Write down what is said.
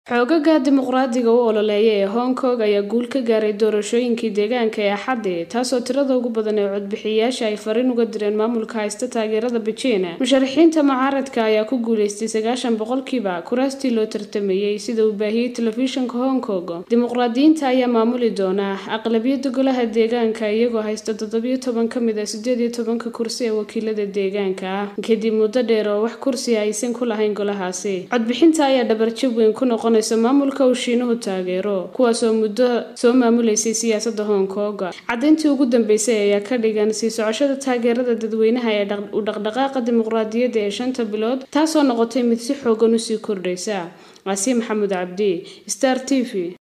xoogaga dimuqraadiga u ololeeya ee hong kong ayaa guul ka gaaray doorashooyinkii deegaanka ee axaddi taasoo tirada ugu badan ee codbixiyayaasha ay fariin uga direen maamulka haysta taageerada bejiin musharaxiinta mucaaradka ayaa ku guuleystay sagaashan boqolkiiba kuraastii loo tartamayey sida uu baahiyey telefishinka hong kong dimuqraadiyiinta ayaa maamuli doona aqlabiyada golaha deegaanka iyagoo haysta toddobiyo toban ka mid a sideed iyo tobanka kursi ee wakiilada deegaanka ah kadib muddo dheer oo wax kursi aysan ku lahayn golahaasi codbixinta ayaa dhabarjab weyn ku noqon maamulka uu shiinuhu taageero kuwaasoo muddo soo maamuleysay siyaasada hong kong cadayntii ugu dambeysay ayaa ka dhigan sii socoshada taageerada dadweynaha ee u dhaqdhaqaaqa dimuqraadiyadda ee shanta bilood taasoo noqotay mid si xoogan usii kordhaysa casiim maxamuud cabdi star t v